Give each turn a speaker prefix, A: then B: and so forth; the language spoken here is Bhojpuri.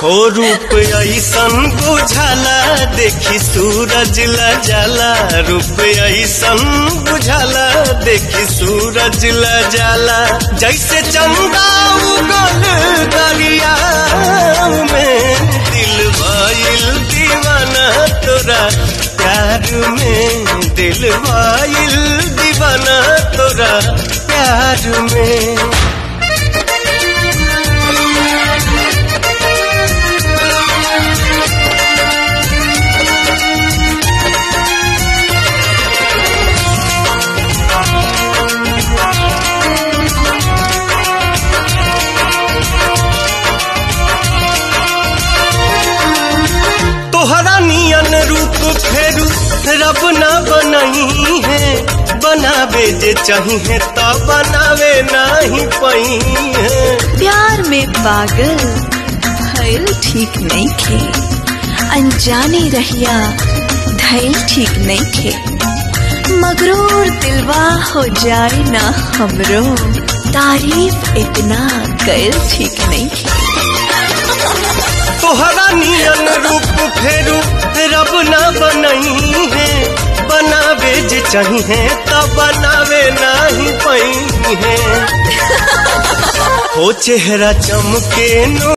A: हो रूप ऐसन बुझाला देखी सूरज ला जाला रूप ऐसन बुझाला देखी सूरज ला जाला जैसे चंदा उगल दरिया में दिल भइल दीवाना तोरा प्यार में दिल भइल दीवाना तोरा प्यार में तोहरा नियन रूप फेरू रब न बनही है बनावे जे चाहिए तो बनावे नहीं पही है
B: प्यार में पागल भइल ठीक नहीं खे अनजाने रहिया धैल ठीक नहीं खे मगरूर दिलवा हो जाए ना हमरो तारीफ इतना कैल ठीक नहीं खे
A: तोहरा नियन रूप फेरू रब न बनही है बनावे जे चाहिए तो बनावे नहीं पही है हो चेहरा चमके नो